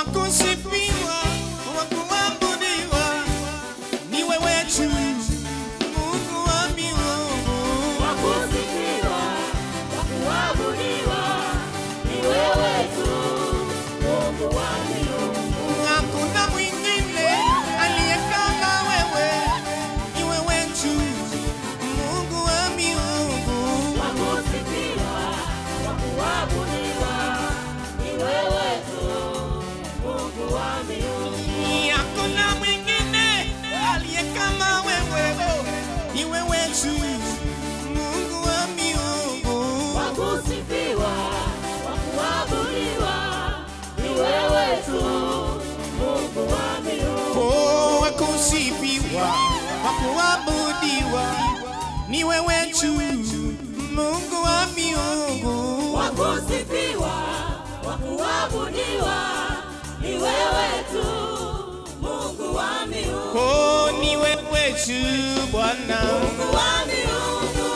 wakusifiwa, wakuabudiwa ni wewe tu, Mungu wa miungu. Wakusifiwa, wakuabudiwa, ni wewe tu, Mungu wa miungu. Hakuna mwingine aliye kama wewe, ni wewe tu, Mungu wa miungu. Wakusifiwa, wakuabudiwa, ni wewe tu, Mungu wa miungu. Hakuna mwingine aliye kama wewe, oh, ni wewe tu, Mungu wa miungu. Wakusifiwa, wakuabudiwa, ni wewe tu, Mungu wa miungu. Oh, wakusifiwa, wakuabudiwa, ni wewe tu, Mungu wa miungu. Wakusifiwa, wakuabudiwa, ni wewe tu, Mungu wa miungu. Oh, ni wewe tu Bwana. Mungu wa miungu,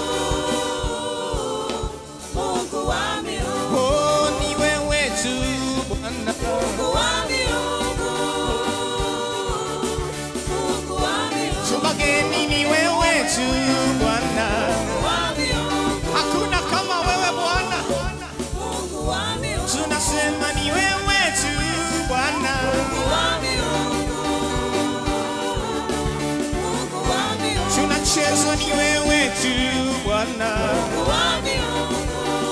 Mungu wa miungu, Oh, ni wewe tu Bwana. Mungu wa miungu, Mungu wa miungu, Tubageni ni wewe tu Bwana. Mungu wa miungu, Hakuna kama wewe Bwana. Mungu wa miungu, Tunasema ni wewe tu Bwana. Mungu wa miungu, Mungu wa miungu, Tunacheza ni wewe tu Bwana. Mungu wa miungu,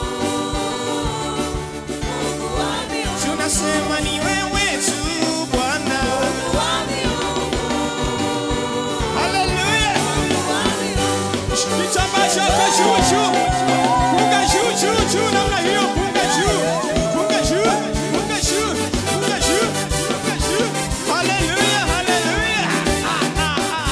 Mungu wa miungu, Tunasema ni wewe tu Bwana. Mungu wa miungu, Haleluya. Mungu wa miungu. Kitambaa chako juu juu. Punga juu juu juu namna hiyo. Punga juu. Punga juu. Punga juu. Punga juu. Punga juu. Haleluya. Haleluya. Ah, ah, ah.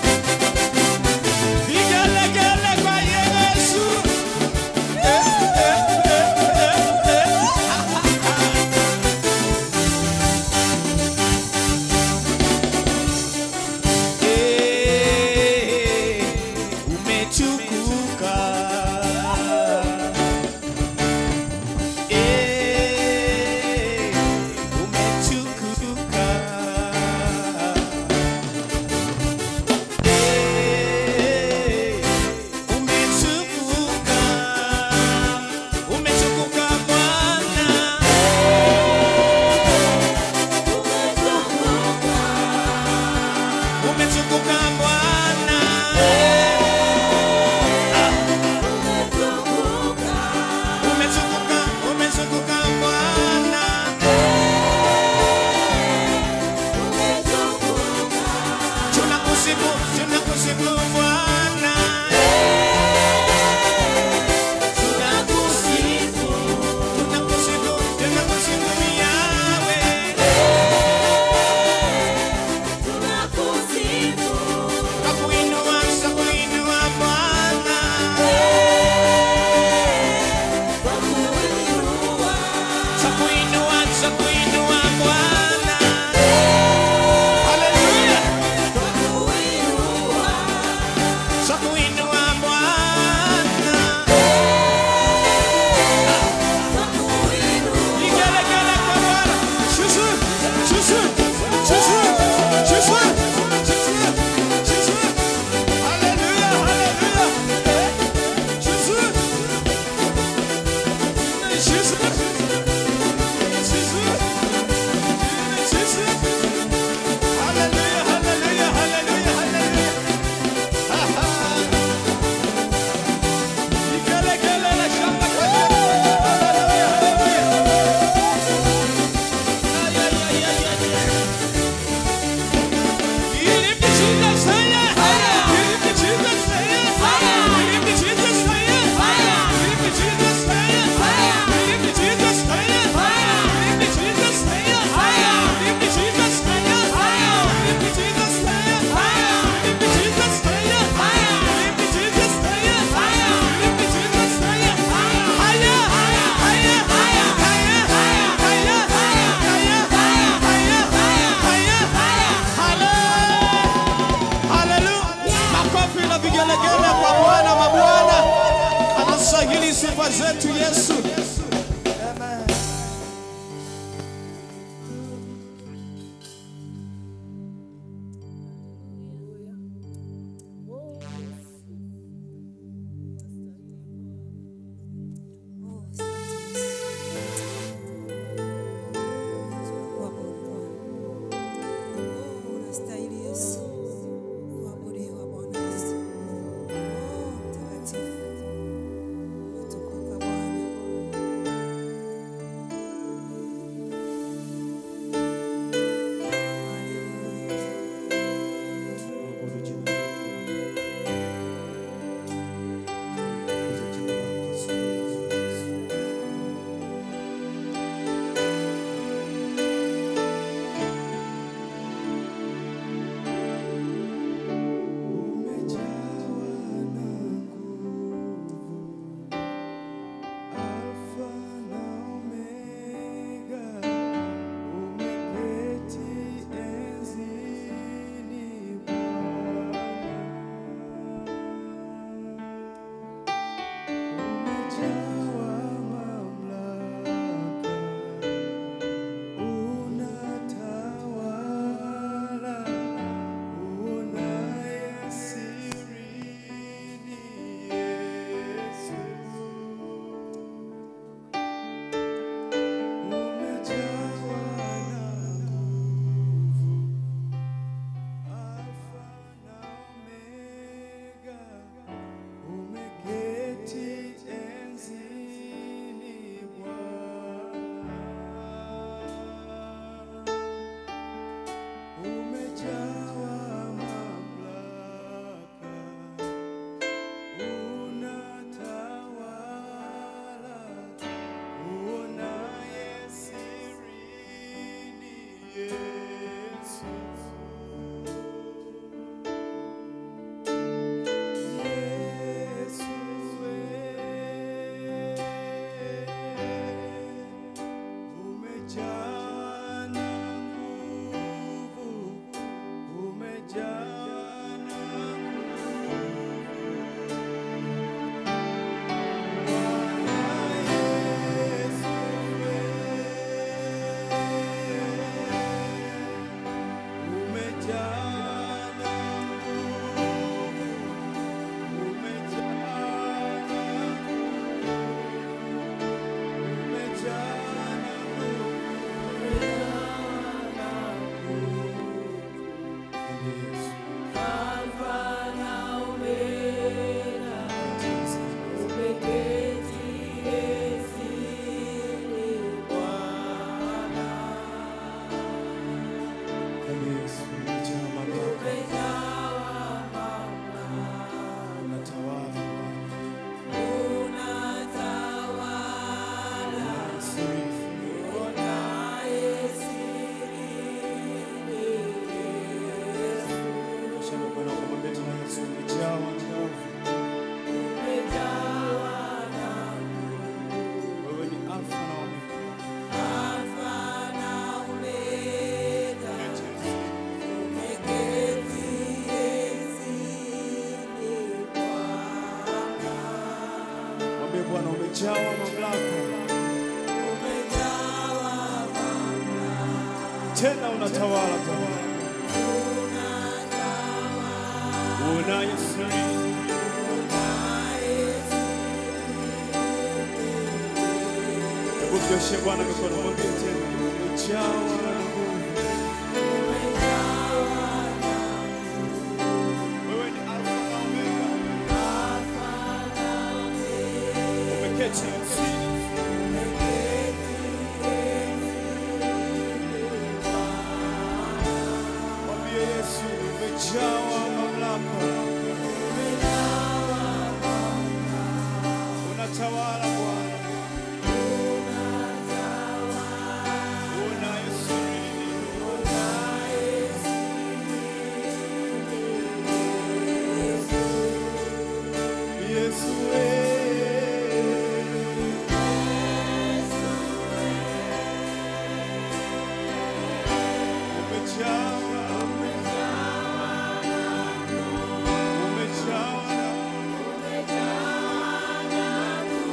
Vigelegele kwa Yesu. Eh, eh. unastahili sifa zetu Yesu. Amen. Unastahili Yesu kuabudiwa Bwana Yesu. Oh, mtakatifu. Umetukuka Bwana. Haleluya. Mwabudu jina lako. Tukuze jina lako Yesu. Umejawa na nguvu, Alfa na Omega, umeketi enzini Bwana. Umejawa mamlaka, unatawala, unaye sirini Yesu. Umejawa na nguvu, Alfa na Omega, umeketi enzini Bwana. Umejawa mamlaka, unatawala, uonaye sirini Yesu. Yesu umejaa na nguvu, umejaa na Wewe ni Alfa na Omega. Mwambie Bwana umejawa mamlaka. Tena unatawala Bwana. Unaye siri. Hebu mnyoshie Bwana mikono mwambie tena umejawa na nguvu. Wewe ni Alfa na Omega. Umeketi enzini. Mwambie Yesu umejawa mamlaka. Unatawala Bwana. Unaye sirini. Yesu umejawa umejawa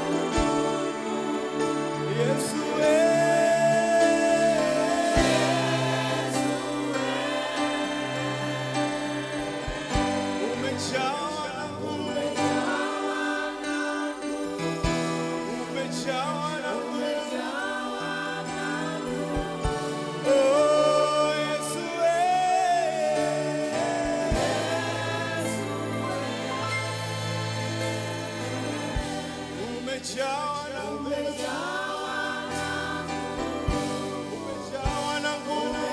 umejawa na umejawa na nguvu.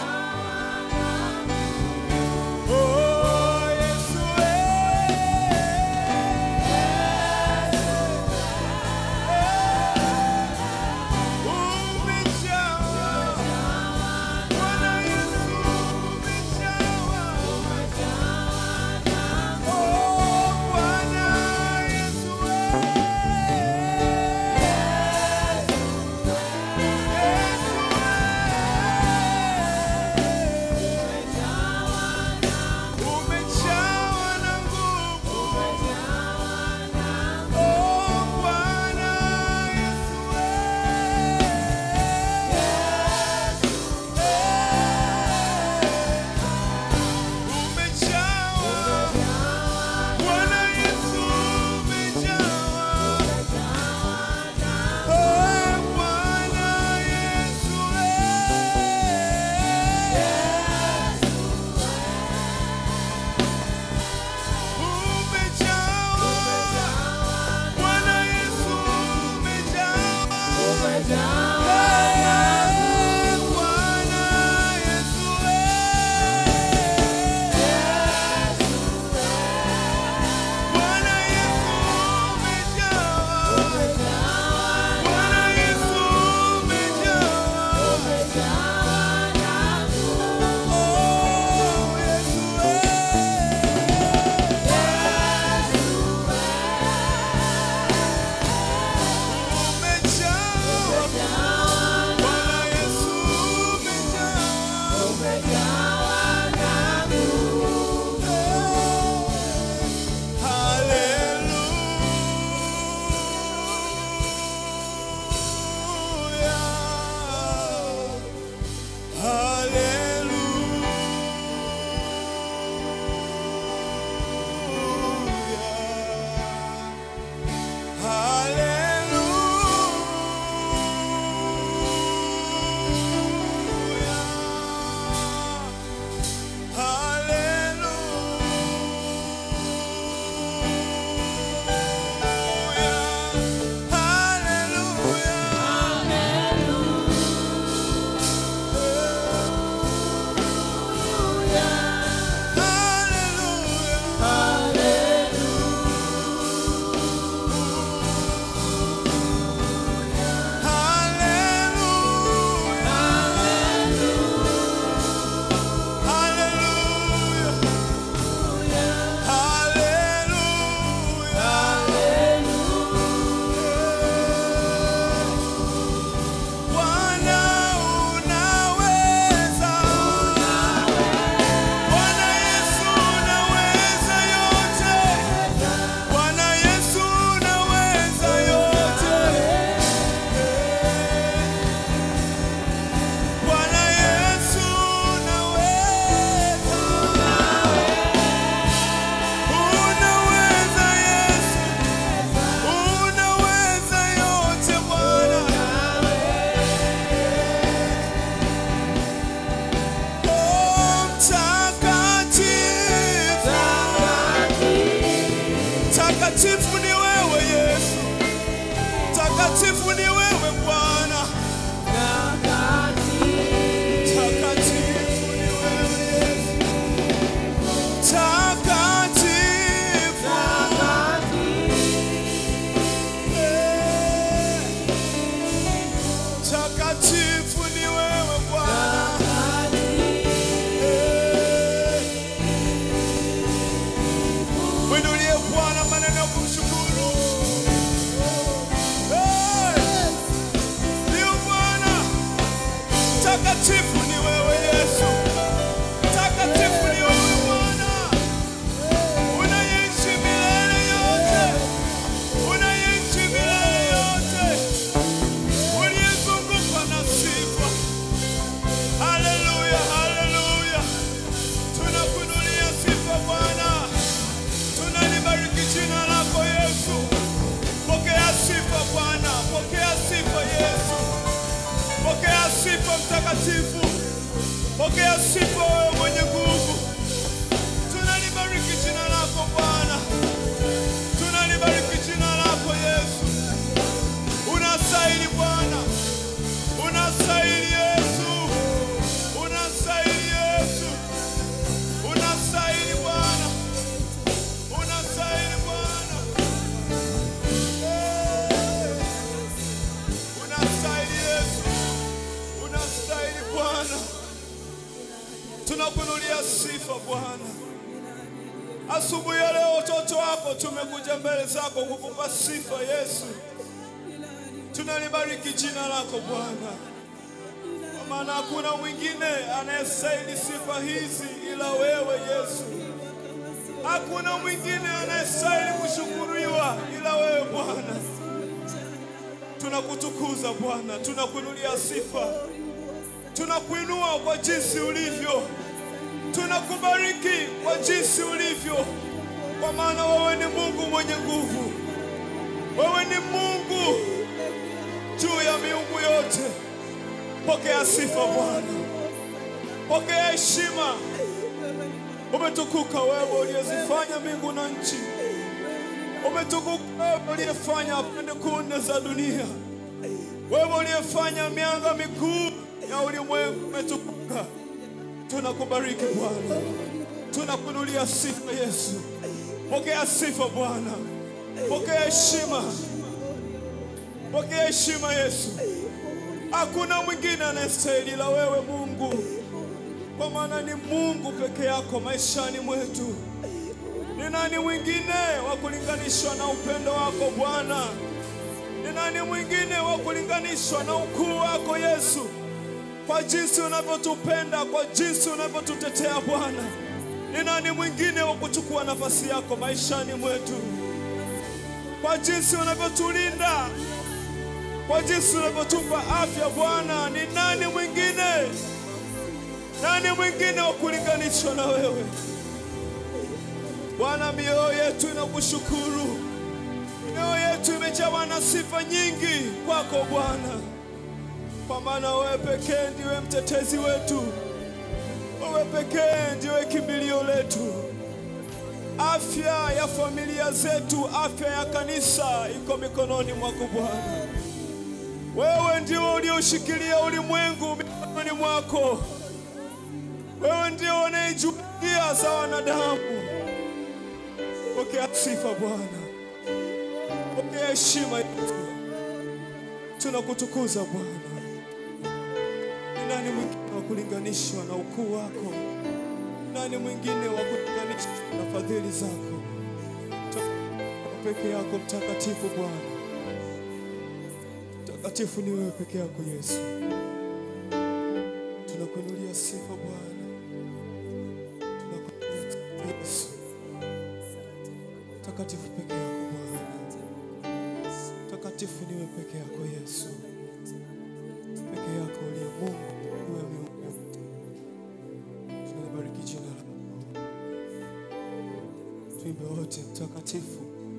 Oh, Yesu, eh. Umejawa. Bwana Yesu, umejawa. Oh, Bwana Yesu, umejawa na nguvu. Oh, Bwana Yesu, umejawa. Bwana Yesu, umejawa. Oh, Bwana Yesu, umejawa. Bwana Yesu, umejawa. Eh, Bwana Yesu, Bwana Yesu, umejawa. Bwana Yesu, umejawa. Oh, Yesu, umejawa. Bwana Yesu, umejawa. Hallelujah. Hallelujah. Hallelujah. Bwana unaweza, Bwana Yesu unaweza yote, Bwana Yesu unaweza yote, Bwana Yesu unaweza, unaweza Yesu, unaweza yote Bwana. Oh, mtakatifu. Mtakatifu ni wewe Yesu, mtakatifu ni wewe Bwana, mtakatifu ni wewe Yesu, mtakatifu. Eh, Mtakatifu ni wewe Bwana. Mwinulie Bwana maneno ya kumshukuru. Eh, Ndio Bwana. Mtakatifu ni wewe Yesu. Mtakatifu ni wewe Bwana. Unaishi milele yote. Unaishi milele yote. Uliyezungukwa na sifa. Haleluya, haleluya. Tunakuinulia sifa Bwana. Tunalibariki jina lako Yesu. Pokea sifa Bwana, pokea sifa Yesu. Pokea sifa mtakatifu. Pokea sifa wewe mwenye nguvu. Tunalibariki jina lako Bwana. Tunalibariki jina lako Yesu. sifa Bwana. Asubuhi ya leo watoto wako tumekuja mbele zako kukupa sifa Yesu. Tunalibariki jina lako Bwana, kwa maana hakuna mwingine anayestahili sifa hizi ila wewe Yesu. Hakuna mwingine anayestahili kushukuriwa ila wewe Bwana. Tunakutukuza Bwana, tunakuinulia sifa, tunakuinua kwa jinsi ulivyo, tunakubariki kwa jinsi ulivyo, kwa maana wewe ni Mungu mwenye nguvu, wewe ni Mungu juu ya miungu yote. Pokea sifa Bwana, pokea heshima. Umetukuka wewe uliyezifanya mbingu na nchi, umetukuka wewe uliyefanya pande kuu nne za dunia, wewe uliyefanya mianga mikuu ya ulimwengu. Umetukuka, tunakubariki Bwana, tunakuinulia sifa Yesu. Pokea sifa Bwana, pokea heshima, pokea heshima Yesu. Hakuna mwingine anayestahili ila wewe Mungu, kwa maana ni Mungu peke yako maishani mwetu. Ni nani mwingine wa kulinganishwa na upendo wako Bwana? Ni nani mwingine wa kulinganishwa na ukuu wako Yesu? Kwa jinsi unavyotupenda, kwa jinsi unavyotutetea Bwana, ni nani mwingine wa kuchukua nafasi yako maishani mwetu? Kwa jinsi unavyotulinda, kwa jinsi unavyotupa afya Bwana, ni nani mwingine, nani mwingine wa kulinganishwa na wewe Bwana? Mioyo yetu inakushukuru, mioyo yetu imejawa na sifa nyingi kwako Bwana, kwa maana wewe pekee ndiwe mtetezi wetu, wewe pekee ndiwe kimbilio letu. Afya ya familia zetu, afya ya kanisa iko mikononi mwako Bwana. Wewe ndio ulioshikilia ulimwengu mikononi mwako. Wewe ndio unayejukia za wanadamu. Pokea sifa Bwana, pokea heshima yetu, tunakutukuza Bwana. Ni nani mwingine wa kulinganishwa na ukuu wako? Nani mwingine wa kulinganishwa na fadhili zako? Peke yako mtakatifu Bwana, mtakatifu ni wewe peke yako Yesu. Tunakuinulia sifa Bwana, tunakuinulia sifa Yesu. Mtakatifu peke yako Bwana, mtakatifu ni wewe peke yako Yesu, peke yako uliye Mungu, wewe miungu yote. Tunalibariki jina lako, tuimbe wote mtakatifu,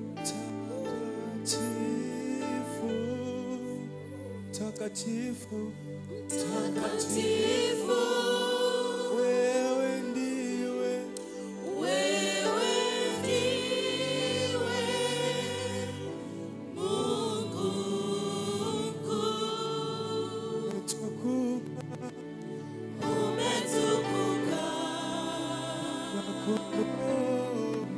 mtakatifu, mtakatifu, wewe ndiwe umetukuka kwako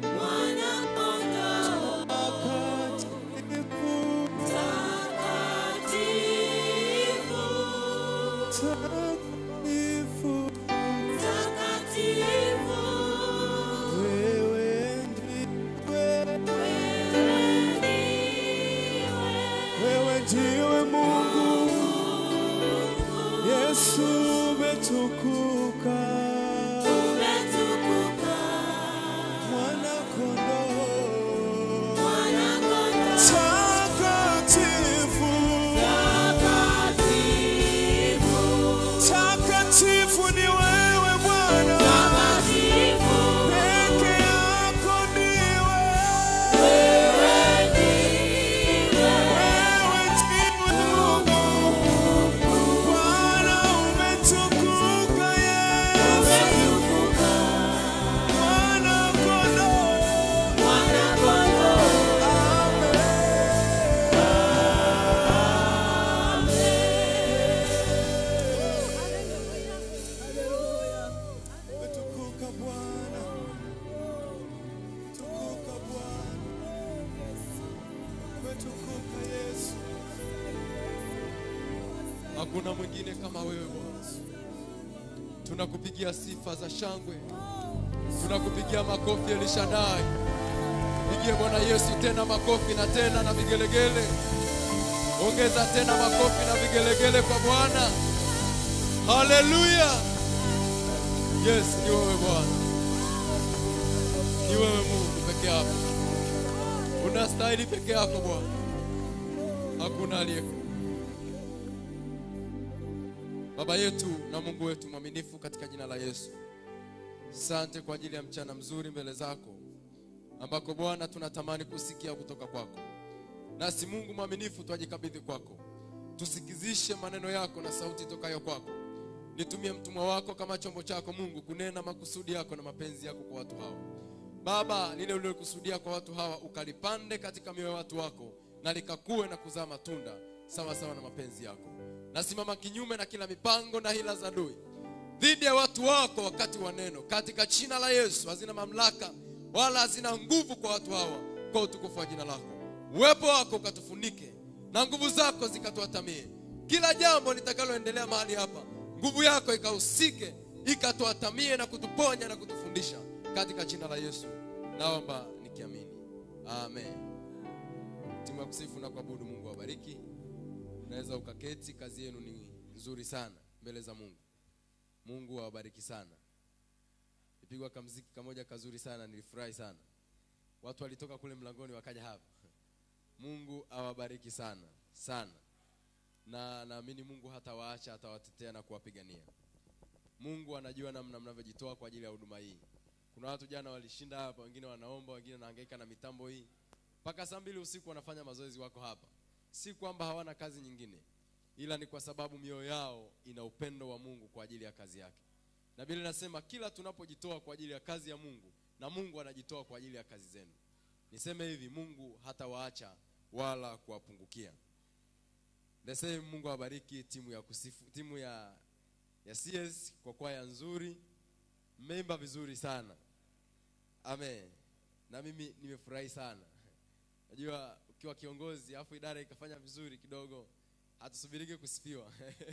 takatifu, wewe ndiwe, wewe ndiwe Mungu. Yesu umetukuka, mwana kondoo takatifu, takatifu ni wewe Bwana, peke yako ndiwe, wewe ndiwe Mungu. Bwana umetukuka Yesu, mwana kondoo. Umetukuka Bwana, tukuka Bwana, umetukuka Yesu. Hakuna mwingine kama wewe Bwana. tunakupigia sifa za shangwe tunakupigia makofi elishadai pigie bwana yesu tena makofi na tena na vigelegele ongeza tena makofi na vigelegele kwa bwana haleluya yes ni wewe bwana ni wewe mungu peke yako unastahili peke yako bwana hakuna aliyeko baba yetu na mungu wetu mwaminifu katika jina la yesu sante kwa ajili ya mchana mzuri mbele zako ambako bwana tunatamani kusikia kutoka kwako nasi mungu mwaminifu twajikabidhi kwako tusikizishe maneno yako na sauti tokayo kwako nitumie mtumwa wako kama chombo chako mungu kunena makusudi yako na mapenzi yako kwa watu hawa baba lile ulilokusudia kwa watu hawa ukalipande katika mioyo ya watu wako na likakuwe na kuzaa matunda sawa sawa na mapenzi yako nasimama kinyume na kila mipango na hila za adui dhidi ya watu wako wakati wa neno katika jina la yesu hazina mamlaka wala hazina nguvu kwa watu hawa kwa utukufu wa jina lako uwepo wako ukatufunike na nguvu zako zikatuatamie kila jambo litakaloendelea mahali hapa nguvu yako ikahusike ikatuatamie na kutuponya na kutufundisha katika jina la yesu naomba nikiamini amen timu ya kusifu na kuabudu mungu awabariki unaweza ukaketi kazi yenu ni nzuri sana mbele za mungu mungu awabariki sana ipigwa kamziki kamoja kazuri sana nilifurahi sana watu walitoka kule mlangoni wakaja hapa mungu awabariki sana sana na naamini mungu hatawaacha atawatetea na kuwapigania mungu anajua namna mnavyojitoa kwa ajili ya huduma hii kuna watu jana walishinda hapa wengine wanaomba wengine wanahangaika na mitambo hii mpaka saa mbili usiku wanafanya mazoezi wako hapa si kwamba hawana kazi nyingine ila ni kwa sababu mioyo yao ina upendo wa mungu kwa ajili ya kazi yake na bili nasema kila tunapojitoa kwa ajili ya kazi ya mungu na mungu anajitoa kwa ajili ya kazi zenu niseme hivi mungu hatawaacha wala kuwapungukia lesee mungu awabariki timu ya kusifu timu ya ya cs kwa kwaya nzuri mmeimba vizuri sana amen na mimi nimefurahi sana najua ukiwa kiongozi alafu idara ikafanya vizuri kidogo hatusubiriki kusifiwa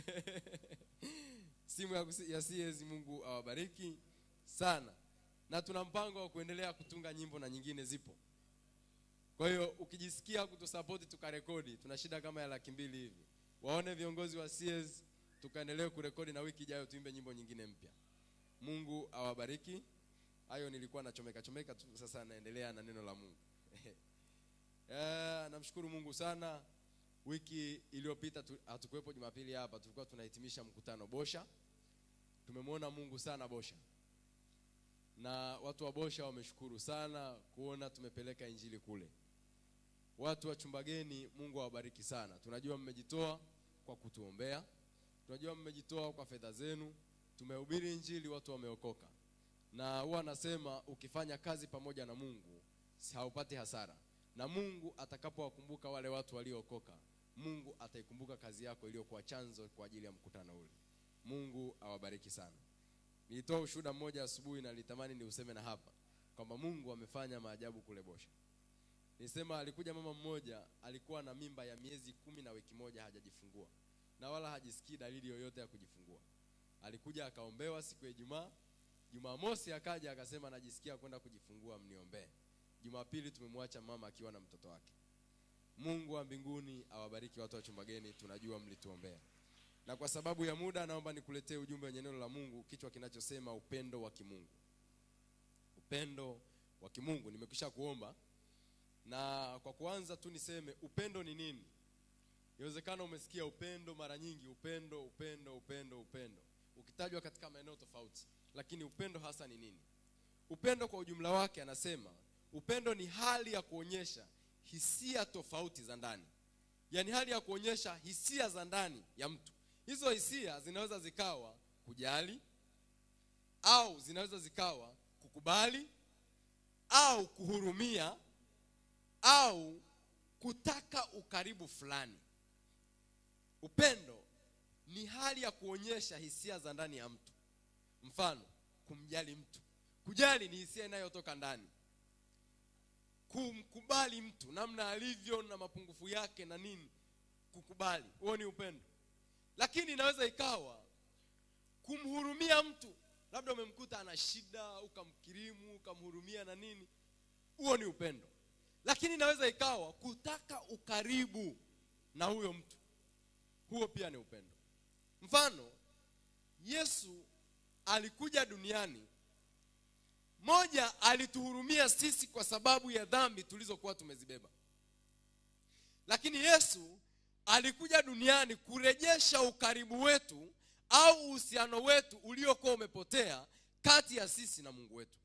simu ya, kusi- ya cs mungu awabariki sana na tuna mpango wa kuendelea kutunga nyimbo na nyingine zipo kwa hiyo ukijisikia kutusapoti tukarekodi tuna shida kama ya laki mbili hivi waone viongozi wa cs tukaendelee kurekodi na wiki ijayo tuimbe nyimbo nyingine mpya mungu awabariki hayo nilikuwa nachomeka chomeka tu sasa naendelea na neno la mungu Eh, namshukuru mungu sana wiki iliyopita tu- hatukuwepo jumapili hapa tulikuwa tunahitimisha mkutano bosha tumemwona mungu sana bosha na watu wa bosha wameshukuru sana kuona tumepeleka injili kule watu wa chumbageni mungu awabariki sana tunajua mmejitoa kwa kutuombea tunajua mmejitoa kwa fedha zenu tumehubiri injili watu wameokoka na huwa anasema ukifanya kazi pamoja na mungu si- haupati hasara na mungu atakapowakumbuka wale watu waliookoka mungu ataikumbuka kazi yako iliyokuwa chanzo kwa ajili ya mkutano ule mungu awabariki sana nilitoa ushuhuda mmoja asubuhi na nilitamani niuseme na hapa kwamba mungu amefanya maajabu kule bosha nilisema alikuja mama mmoja alikuwa na mimba ya miezi kumi na wiki moja hajajifungua na wala hajisikii dalili yoyote ya kujifungua alikuja akaombewa siku ya ijumaa jumamosi akaja akasema najisikia kwenda kujifungua mniombee jumapili tumemwacha mama akiwa na mtoto wake mungu wa mbinguni awabariki watu wa chumbageni tunajua mlituombea na kwa sababu ya muda naomba nikuletee ujumbe wenye neno la mungu kichwa kinachosema upendo wa kimungu upendo wa kimungu nimekwisha kuomba na kwa kuanza tu niseme upendo ni nini inawezekana umesikia upendo mara nyingi upendo upendo upendo upendo ukitajwa katika maeneo tofauti lakini upendo hasa ni nini upendo kwa ujumla wake anasema upendo ni hali ya kuonyesha hisia tofauti za ndani yaani hali ya kuonyesha hisia za ndani ya mtu hizo hisia zinaweza zikawa kujali au zinaweza zikawa kukubali au kuhurumia au kutaka ukaribu fulani upendo ni hali ya kuonyesha hisia za ndani ya mtu mfano kumjali mtu kujali ni hisia inayotoka ndani kumkubali mtu namna alivyo na mapungufu yake na nini kukubali huo ni upendo lakini inaweza ikawa kumhurumia mtu labda umemkuta ana shida ukamkirimu ukamhurumia na nini huo ni upendo lakini inaweza ikawa kutaka ukaribu na huyo mtu huo pia ni upendo mfano yesu alikuja duniani moja alituhurumia sisi kwa sababu ya dhambi tulizokuwa tumezibeba lakini yesu alikuja duniani kurejesha ukaribu wetu au uhusiano wetu uliokuwa umepotea kati ya sisi na mungu wetu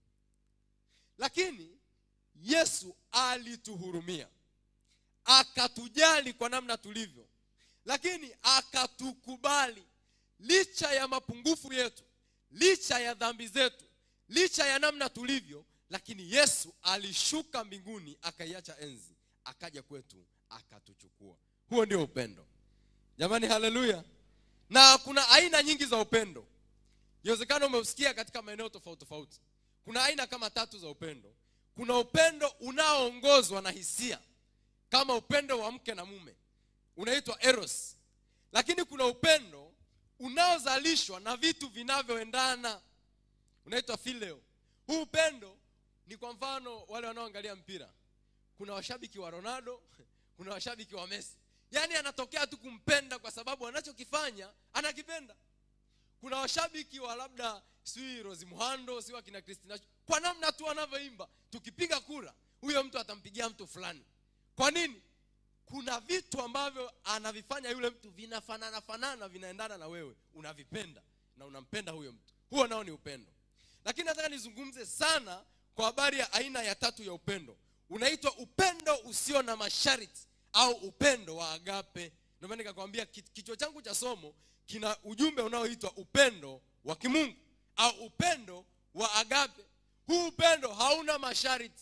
lakini yesu alituhurumia akatujali kwa namna tulivyo lakini akatukubali licha ya mapungufu yetu licha ya dhambi zetu licha ya namna tulivyo lakini yesu alishuka mbinguni akaiacha enzi akaja kwetu akatuchukua huo ndio upendo jamani haleluya na kuna aina nyingi za upendo iwezekana umeusikia katika maeneo tofauti tofauti kuna aina kama tatu za upendo kuna upendo unaoongozwa na hisia kama upendo wa mke na mume unaitwa eros lakini kuna upendo unaozalishwa na vitu vinavyoendana unaitwa phileo huu upendo ni kwa mfano wale wanaoangalia mpira kuna washabiki wa ronaldo kuna washabiki wa messi yaani anatokea tu kumpenda kwa sababu anachokifanya anakipenda kuna washabiki wa labda sijui rosi muhando si wakina kristina kwa namna tu anavyoimba tukipiga kura huyo mtu atampigia mtu fulani kwa nini kuna vitu ambavyo anavifanya yule mtu vinafanana fanana vinaendana na wewe unavipenda na unampenda huyo mtu huo nao ni upendo lakini nataka nizungumze sana kwa habari ya aina ya tatu ya upendo unaitwa upendo usio na masharti au upendo wa agape ndio maana nikakwambia ki- kichwa changu cha somo kina ujumbe unaoitwa upendo wa kimungu au upendo wa agape huu upendo hauna masharti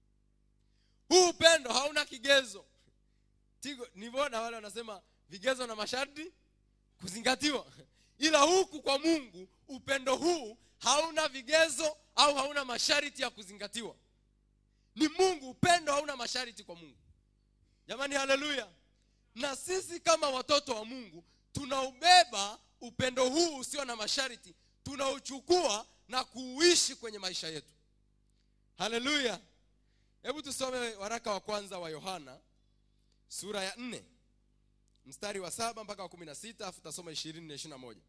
huu upendo hauna kigezo tigo nivyoona wale wanasema vigezo na masharti kuzingatiwa ila huku kwa mungu upendo huu hauna vigezo au hauna masharti ya kuzingatiwa ni mungu upendo hauna masharti kwa mungu jamani haleluya na sisi kama watoto wa mungu tunaubeba upendo huu usio na masharti tunauchukua na kuuishi kwenye maisha yetu haleluya hebu tusome waraka wa kwanza wa yohana sura ya nne mstari wa saba mpaka wa kumi na sita afu tasoma ishirini na ishiri na moja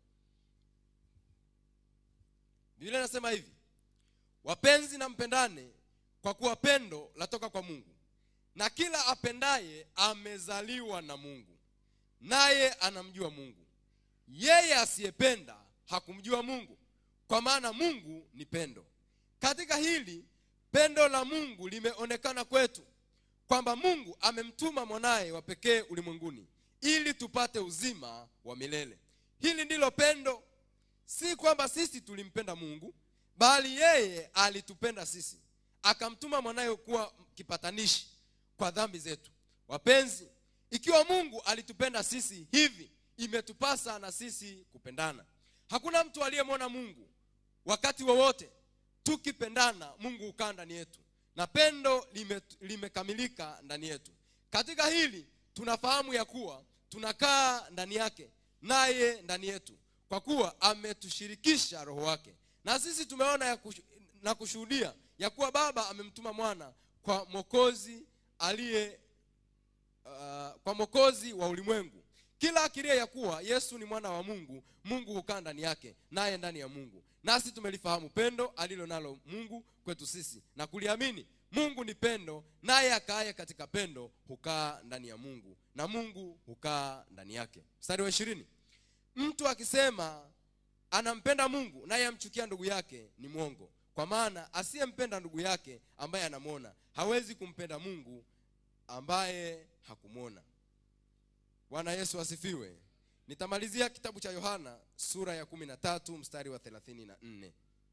biblia inasema hivi wapenzi na mpendane kwa kuwa pendo latoka kwa mungu na kila apendaye amezaliwa na mungu naye anamjua mungu yeye asiyependa hakumjua mungu kwa maana mungu ni pendo katika hili pendo la mungu limeonekana kwetu kwamba mungu amemtuma mwanaye wa pekee ulimwenguni ili tupate uzima wa milele hili ndilo pendo si kwamba sisi tulimpenda mungu bali yeye alitupenda sisi akamtuma mwanaye kuwa kipatanishi kwa dhambi zetu wapenzi ikiwa mungu alitupenda sisi hivi imetupasa na sisi kupendana hakuna mtu aliyemwona mungu wakati wowote tukipendana mungu hukaa ndani yetu na pendo lime- limekamilika ndani yetu katika hili tunafahamu ya kuwa tunakaa ndani yake naye ndani yetu kwa kuwa ametushirikisha roho wake na sisi tumeona ya kushu, na kushuhudia ya kuwa baba amemtuma mwana kwa mwokozi aliye uh, kwa mwokozi wa ulimwengu kila akiria ya kuwa yesu ni mwana wa mungu mungu hukaa ndani yake naye ndani ya mungu nasi tumelifahamu pendo alilo nalo mungu kwetu sisi na kuliamini mungu ni pendo naye akaaye katika pendo hukaa ndani ya mungu na mungu hukaa ndani yake mstari wa ishirini mtu akisema anampenda mungu naye amchukia ndugu yake ni mwongo kwa maana asiyempenda ndugu yake ambaye anamwona hawezi kumpenda mungu ambaye hakumwona bwana yesu asifiwe nitamalizia kitabu cha yohana sura ya kumi na tatu mstari wa thelathini na nne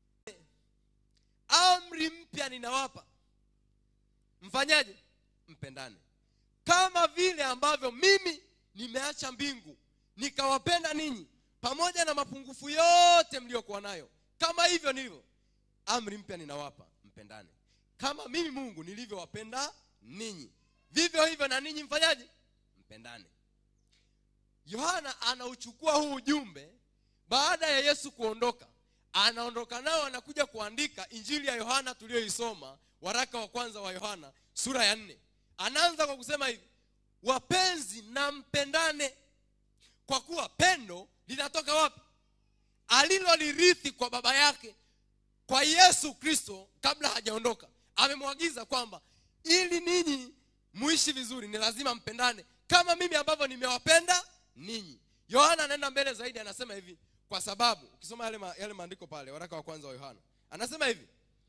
amri mpya ninawapa mfanyaje mpendane kama vile ambavyo mimi nimeacha mbingu nikawapenda ninyi pamoja na mapungufu yote mliokuwa nayo kama hivyo nilivyo amri mpya ninawapa mpendane kama mimi mungu nilivyowapenda ninyi vivyo hivyo na ninyi mfanyaje mpendane yohana anauchukua huu ujumbe baada ya yesu kuondoka anaondoka nao anakuja kuandika injili ya yohana tuliyoisoma waraka wa kwanza wa yohana sura ya nne anaanza kwa kusema hivi wapenzi na mpendane kwa kuwa pendo linatoka wapi alilolirithi kwa baba yake kwa yesu kristo kabla hajaondoka amemwagiza kwamba ili ninyi muishi vizuri ni lazima mpendane kama mimi ambavyo nimewapenda ninyi yohana anaenda mbele zaidi anasema hivi kwa sababu ukisoma yale, ma, yale maandiko pale waraka wa kwanza wa yohana anasema hivi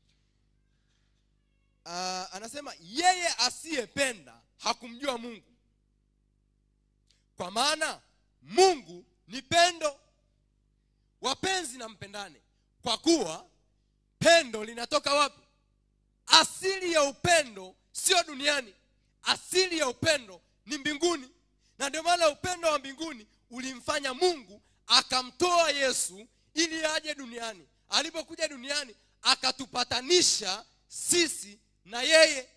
uh, anasema yeye asiyependa hakumjua mungu kwa maana mungu ni pendo wapenzi na mpendane kwa kuwa pendo linatoka wapi asili ya upendo sio duniani asili ya upendo ni mbinguni na ndio maana upendo wa mbinguni ulimfanya mungu akamtoa yesu ili aje duniani alipokuja duniani akatupatanisha sisi na yeye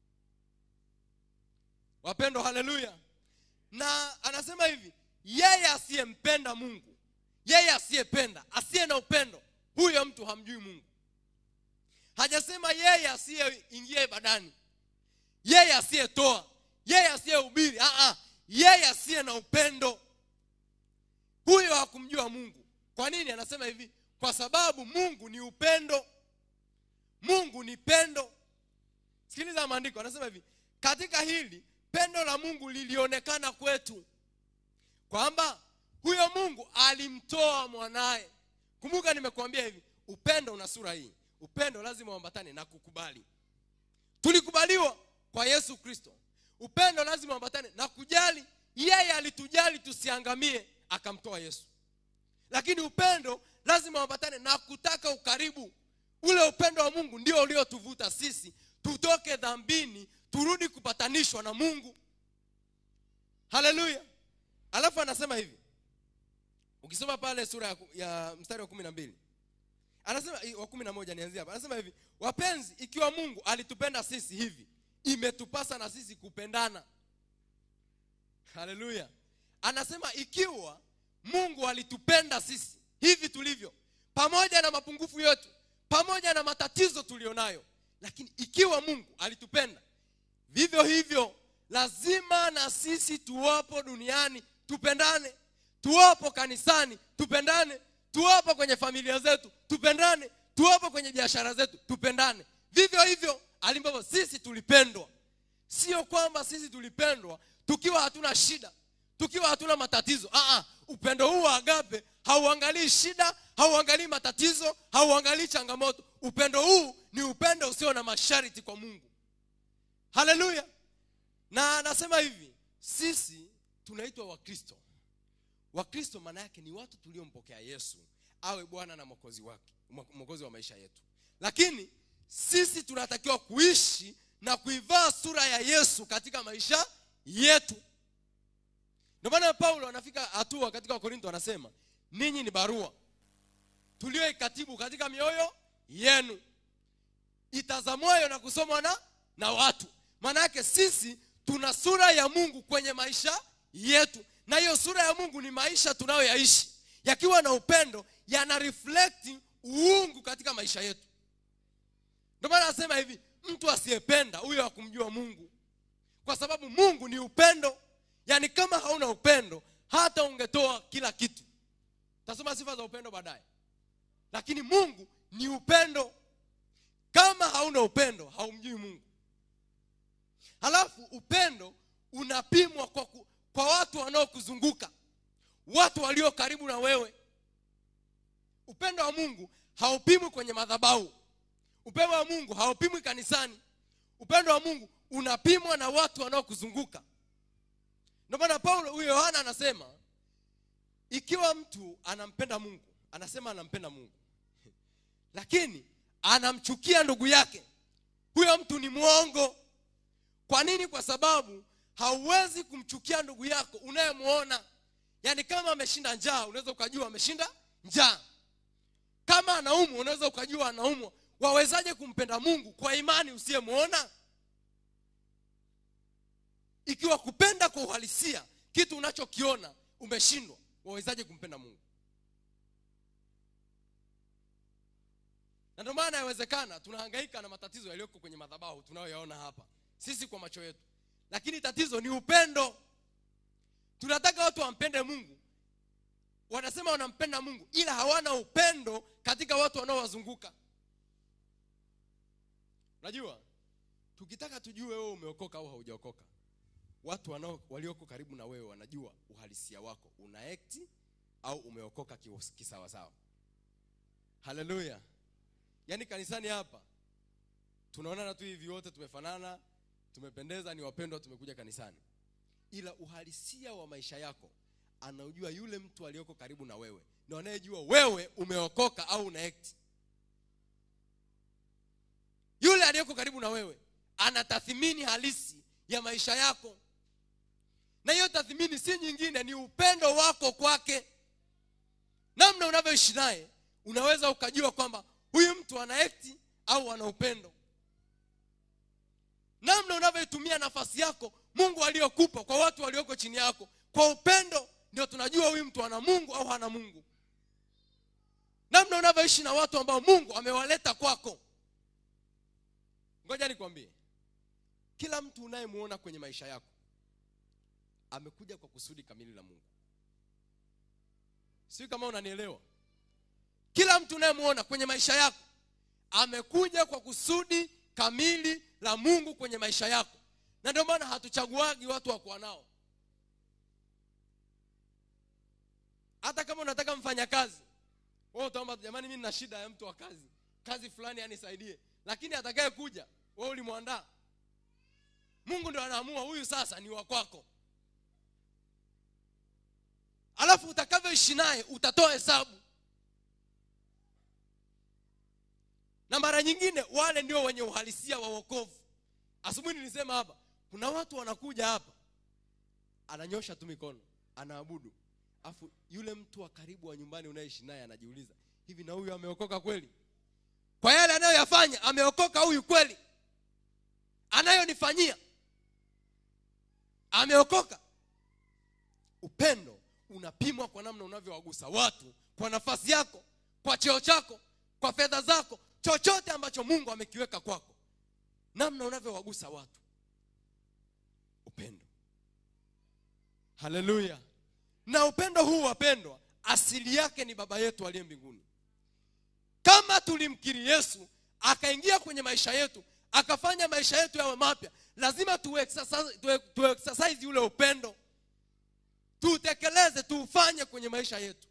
wapendo haleluya na anasema hivi yeye asiyempenda mungu yeye asiyependa asiye na upendo huyo mtu hamjui mungu hajasema yeye asiyeingia ibadani yeye asiyetoa yeye asiyehubiri ah, ah, yeye asiye na upendo huyo hakumjua mungu kwa nini anasema hivi kwa sababu mungu ni upendo mungu ni pendo sikiliza maandiko anasema hivi katika hili pendo la mungu lilionekana kwetu kwamba huyo mungu alimtoa mwanaye kumbuka nimekuambia hivi upendo una sura hii upendo lazima uambatane na kukubali tulikubaliwa kwa yesu kristo upendo lazima uambatane na kujali yeye alitujali tusiangamie akamtoa yesu lakini upendo lazima uambatane na kutaka ukaribu ule upendo wa mungu ndio uliotuvuta sisi tutoke dhambini turudi kupatanishwa na mungu haleluya alafu anasema hivi ukisoma pale sura ya, ku- ya mstari wa kumi na mbili anasema wa kumi na moja nianzia hapa anasema hivi wapenzi ikiwa mungu alitupenda sisi hivi imetupasa na sisi kupendana haleluya anasema ikiwa mungu alitupenda sisi hivi tulivyo pamoja na mapungufu yetu pamoja na matatizo tulionayo lakini ikiwa mungu alitupenda vivyo hivyo lazima na sisi tuwapo duniani tupendane tuwapo kanisani tupendane tuwapo kwenye familia zetu tupendane tuwapo kwenye biashara zetu tupendane vivyo hivyo ambavyo sisi tulipendwa sio kwamba sisi tulipendwa tukiwa hatuna shida tukiwa hatuna matatizo Aa, upendo huu wa agape hauangalii shida hauangalii matatizo hauangalii changamoto upendo huu ni upendo usio na masharti kwa mungu haleluya na anasema hivi sisi tunaitwa wakristo wakristo maana yake ni watu tuliompokea yesu awe bwana na mwokozi wake mwokozi wa maisha yetu lakini sisi tunatakiwa kuishi na kuivaa sura ya yesu katika maisha yetu ndio maana paulo anafika hatua katika wakorinto anasema ninyi ni barua tulioikatibu katika mioyo yenu itazamwayo na kusomwa na na watu maana yake sisi tuna sura ya mungu kwenye maisha yetu na hiyo sura ya mungu ni maisha tunayoyaishi yakiwa na upendo yana reflect uungu katika maisha yetu ndio maana anasema hivi mtu asiyependa huyo hakumjua mungu kwa sababu mungu ni upendo yaani kama hauna upendo hata ungetoa kila kitu tasoma sifa za upendo baadaye lakini mungu ni upendo kama hauna upendo haumjui mungu halafu upendo unapimwa kwa, ku, kwa watu wanaokuzunguka watu walio karibu na wewe upendo wa mungu haupimwi kwenye madhabahu upendo wa mungu haupimwi kanisani upendo wa mungu unapimwa na watu wanaokuzunguka ndio maana paulo huyo yohana anasema ikiwa mtu anampenda mungu anasema anampenda mungu lakini anamchukia ndugu yake huyo mtu ni mwongo kwa nini kwa sababu hauwezi kumchukia ndugu yako unayemwona yaani kama ameshinda njaa unaweza ukajua ameshinda njaa kama anaumwa unaweza ukajua anaumwa wawezaje kumpenda mungu kwa imani usiyemwona ikiwa kupenda kwa uhalisia kitu unachokiona umeshindwa wawezaje kumpenda mungu na ndio maana yawezekana tunahangaika na matatizo yaliyoko kwenye madhabahu tunayoyaona hapa sisi kwa macho yetu lakini tatizo ni upendo tunataka watu wampende mungu wanasema wanampenda mungu ila hawana upendo katika watu wanaowazunguka unajua tukitaka tujue wewe umeokoka au haujaokoka watu wanao walioko karibu na wewe wanajua uhalisia wako una ekti au umeokoka kiwas- kisawasawa haleluya yaani kanisani hapa tunaonana tu hivi wote tumefanana tumependeza ni wapendwa tumekuja kanisani ila uhalisia wa maisha yako anaujua yule mtu aliyoko karibu na wewe na anayejua wewe umeokoka au una ekti yule aliyeko karibu na wewe ana tathmini halisi ya maisha yako na hiyo tathmini si nyingine ni upendo wako kwake namna unavyoishi naye unaweza ukajua kwamba huyu mtu ana ekti au ana upendo namna unavyoitumia nafasi yako mungu aliyokupa kwa watu walioko chini yako kwa upendo ndio tunajua huyu mtu ana mungu au hana mungu namna unavyoishi na watu ambao mungu amewaleta kwako ngoja nikwambie kila mtu unayemuona kwenye maisha yako amekuja kwa kusudi kamili la mungu sijui kama unanielewa kila mtu unayemuona kwenye maisha yako amekuja kwa kusudi kamili la mungu kwenye maisha yako na ndio maana hatuchaguagi watu wa kuwa nao hata kama unataka mfanyakazi wewe utaomba jamani mimi nina shida ya mtu wa kazi kazi fulani anisaidie lakini atakaye kuja wewe ulimwandaa mungu ndio anaamua huyu sasa ni wa kwako alafu utakavyoishi naye utatoa hesabu na mara nyingine wale ndio wenye uhalisia wa wokovu asubuhi nilisema hapa kuna watu wanakuja hapa ananyosha tu mikono anaabudu afu yule mtu wa karibu wa nyumbani unayeishi naye anajiuliza hivi na huyu ameokoka kweli kwa yale anayoyafanya ameokoka huyu kweli anayonifanyia ameokoka upendo unapimwa kwa namna unavyowagusa watu kwa nafasi yako kwa cheo chako kwa fedha zako chochote ambacho mungu amekiweka kwako namna unavyowagusa watu upendo haleluya na upendo huu wapendwa asili yake ni baba yetu aliye mbinguni kama tulimkiri yesu akaingia kwenye maisha yetu akafanya maisha yetu yawe mapya lazima tuexercise tu, tu exercise ule upendo tuutekeleze tuufanye kwenye maisha yetu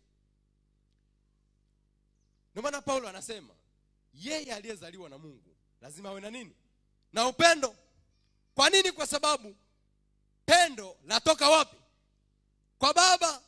ndio maana paulo anasema yeye aliyezaliwa na mungu lazima awe na nini na upendo kwa nini kwa sababu pendo latoka wapi kwa baba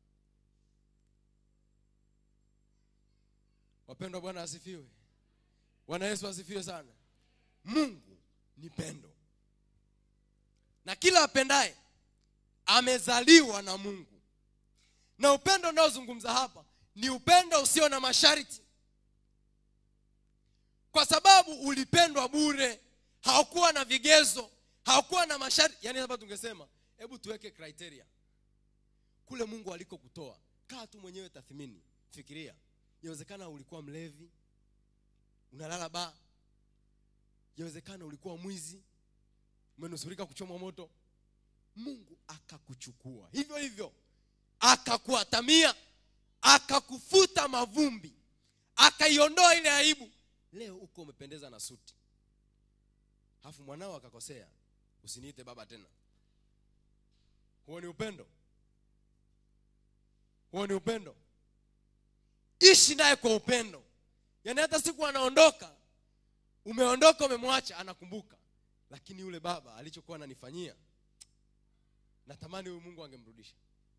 wapendwa bwana asifiwe bwana yesu asifiwe sana mungu ni pendo na kila apendaye amezaliwa na mungu na upendo unaozungumza hapa ni upendo usio na masharti kwa sababu ulipendwa bure haukuwa na vigezo haukuwa na masharti yaani hapa tungesema hebu tuweke criteria kule mungu alikokutoa kaa tu mwenyewe tathmini fikiria yawezekana ulikuwa mlevi unalala baa yawezekana ulikuwa mwizi umenusurika kuchomwa moto mungu akakuchukua hivyo hivyo akakuatamia akakufuta mavumbi akaiondoa ile aibu leo uko umependeza na suti alafu mwanao akakosea usiniite baba tena huo ni upendo huo ni upendo ishi naye kwa upendo yaani hata siku anaondoka umeondoka umemwacha anakumbuka lakini yule baba alichokuwa ananifanyia natamani huyu mungu angemrudisha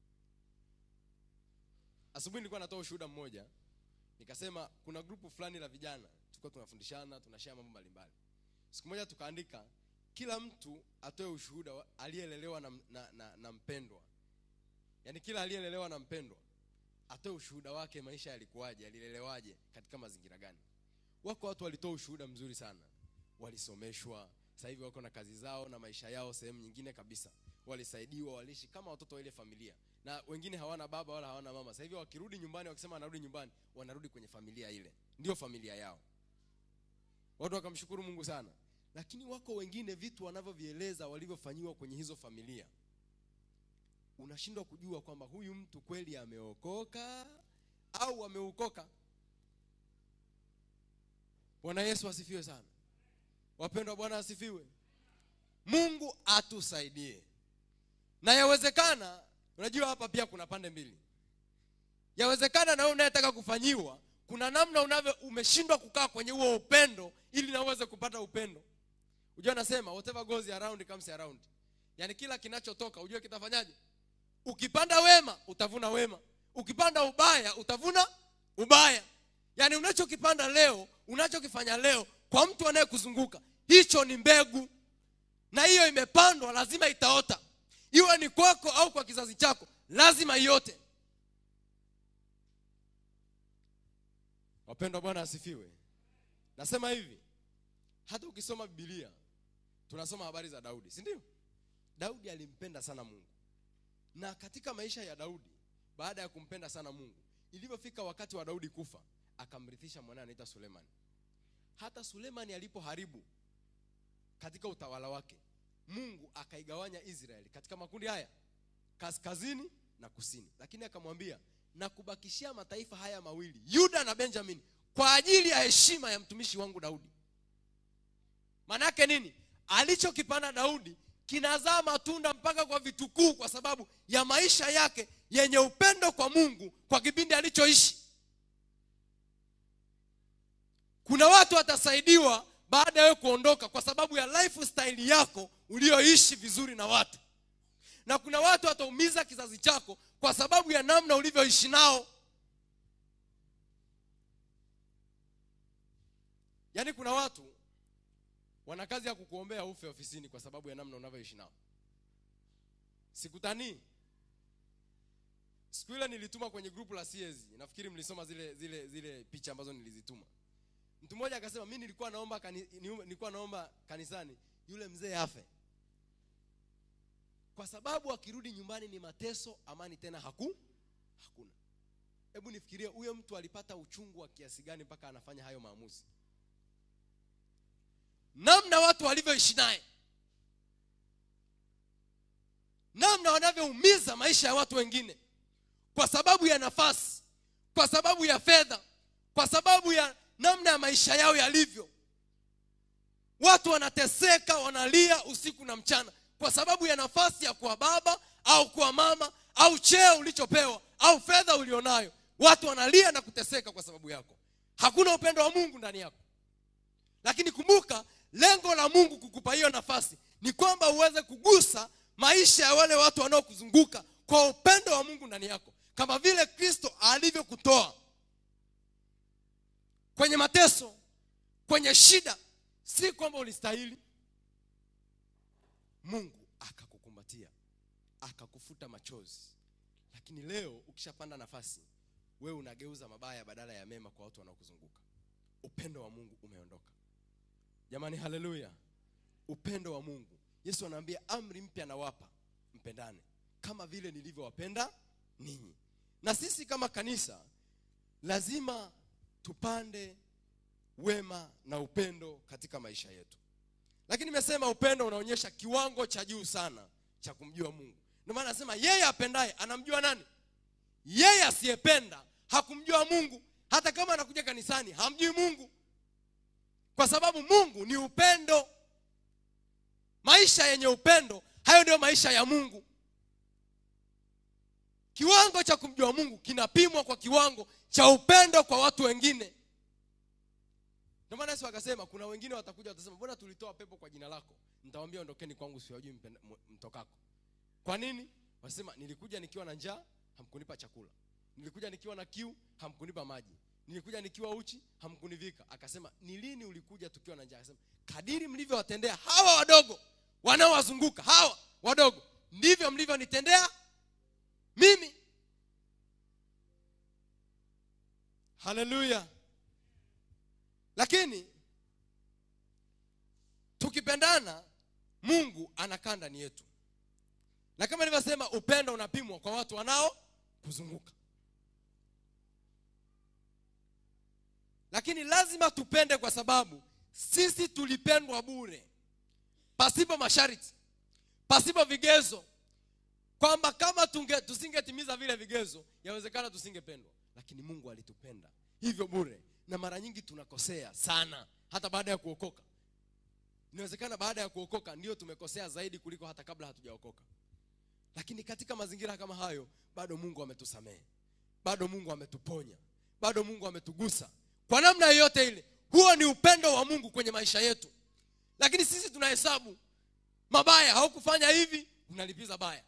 asubuhi nilikuwa natoa ushuhuda mmoja nikasema kuna grupu fulani la vijana tulikuwa tunafundishana tunashare mambo mbalimbali siku moja tukaandika kila mtu atoe ushuhuda wa- aliyelelewa na, na, na, na mpendwa yaani kila aliyelelewa na mpendwa atoe ushuhuda wake maisha yalikuwaje alilelewaje katika mazingira gani wako watu walitoa ushuhuda mzuri sana walisomeshwa sasa hivi wako na kazi zao na maisha yao sehemu nyingine kabisa walisaidiwa waliishi kama watoto wa ile familia na wengine hawana baba wala hawana mama sasa hivi wakirudi nyumbani wakisema wanarudi nyumbani wanarudi kwenye familia ile ndio familia yao watu wakamshukuru mungu sana lakini wako wengine vitu wanavyovieleza walivyofanyiwa kwenye hizo familia unashindwa kujua kwamba huyu mtu kweli ameokoka au ameukoka bwana yesu asifiwe sana wapendwa bwana asifiwe mungu atusaidie na yawezekana unajua hapa pia kuna pande mbili yawezekana na wewe unayetaka kufanyiwa kuna namna unavyo umeshindwa kukaa kwenye huo upendo ili na uweze kupata upendo unajua anasema whatever goes around comes around yaani kila kinachotoka ujue kitafanyaje ukipanda wema utavuna wema ukipanda ubaya utavuna ubaya yaani unachokipanda leo unachokifanya leo kwa mtu anayekuzunguka hicho ni mbegu na hiyo imepandwa lazima itaota iwe ni kwako au kwa kizazi chako lazima iote wapendwa bwana asifiwe nasema hivi hata ukisoma bibilia tunasoma habari za daudi si ndio daudi alimpenda sana mungu na katika maisha ya daudi baada ya kumpenda sana mungu ilivyofika wakati wa daudi kufa akamrithisha mwanae anaitwa sulemani hata sulemani alipoharibu katika utawala wake mungu akaigawanya israeli katika makundi haya kaskazini na kusini lakini akamwambia na kubakishia mataifa haya mawili yuda na benjamin kwa ajili ya heshima ya mtumishi wangu daudi maanaake nini alichokipanda daudi kinazaa matunda mpaka kwa vitukuu kwa sababu ya maisha yake yenye upendo kwa mungu kwa kipindi alichoishi kuna watu watasaidiwa baada ya wewe kuondoka kwa sababu ya lifestyle yako ulioishi vizuri na watu na kuna watu wataumiza kizazi chako kwa sababu ya namna ulivyoishi nao yaani kuna watu wana kazi ya kukuombea ufe ofisini kwa sababu ya namna unavyoishi nao sikutanii siku ile nilituma kwenye grupu la siezi nafikiri mlisoma zile zile zile picha ambazo nilizituma mtu mmoja akasema mi nilikuwa naomba kani, nilikuwa naomba kanisani yule mzee afe kwa sababu akirudi nyumbani ni mateso amani tena haku hakuna hebu nifikirie huyo mtu alipata uchungu wa kiasi gani mpaka anafanya hayo maamuzi namna watu walivyoishi naye namna wanavyoumiza maisha ya watu wengine kwa sababu ya nafasi kwa sababu ya fedha kwa sababu ya namna ya maisha yao yalivyo watu wanateseka wanalia usiku na mchana kwa sababu ya nafasi ya kuwa baba au kuwa mama au cheo ulichopewa au fedha ulionayo watu wanalia na kuteseka kwa sababu yako hakuna upendo wa mungu ndani yako lakini kumbuka lengo la mungu kukupa hiyo nafasi ni kwamba uweze kugusa maisha ya wale watu wanaokuzunguka kwa upendo wa mungu ndani yako kama vile kristo alivyokutoa kwenye mateso kwenye shida si kwamba ulistahili mungu akakukumbatia akakufuta machozi lakini leo ukishapanda nafasi wewe unageuza mabaya badala ya mema kwa watu wanaokuzunguka upendo wa mungu umeondoka jamani haleluya upendo wa mungu yesu anaambia amri mpya nawapa mpendane kama vile nilivyowapenda ninyi na sisi kama kanisa lazima tupande wema na upendo katika maisha yetu lakini nimesema upendo unaonyesha kiwango cha juu sana cha kumjua mungu ndio maana nasema yeye apendaye anamjua nani yeye asiyependa hakumjua mungu hata kama anakuja kanisani hamjui mungu kwa sababu mungu ni upendo maisha yenye upendo hayo ndio maisha ya mungu kiwango cha kumjua mungu kinapimwa kwa kiwango cha upendo kwa watu wengine ndio maana yesu akasema kuna wengine watakuja watasema mbona tulitoa pepo kwa jina lako nitawambia ondokeni kwangu siwajui mpenda- m- mtokako kwa nini wasema nilikuja nikiwa na njaa hamkunipa chakula nilikuja nikiwa na kiu hamkunipa maji nilikuja nikiwa uchi hamkunivika akasema ni lini ulikuja tukiwa na njaa akasema kadiri mlivyowatendea hawa wadogo wanaowazunguka hawa wadogo ndivyo mlivyonitendea mimi haleluya lakini tukipendana mungu anakaa ndani yetu na kama nilivyosema upendo unapimwa kwa watu wanao kuzunguka lakini lazima tupende kwa sababu sisi tulipendwa bure pasipo masharti pasipo vigezo kwamba kama tunge tusingetimiza vile vigezo yawezekana tusingependwa lakini mungu alitupenda hivyo bure na mara nyingi tunakosea sana hata baada ya kuokoka inawezekana baada ya kuokoka ndio tumekosea zaidi kuliko hata kabla hatujaokoka lakini katika mazingira kama hayo bado mungu ametusamehe bado mungu ametuponya bado mungu ametugusa kwa namna yoyote ile huo ni upendo wa mungu kwenye maisha yetu lakini sisi tunahesabu mabaya haukufanya hivi unalipiza baya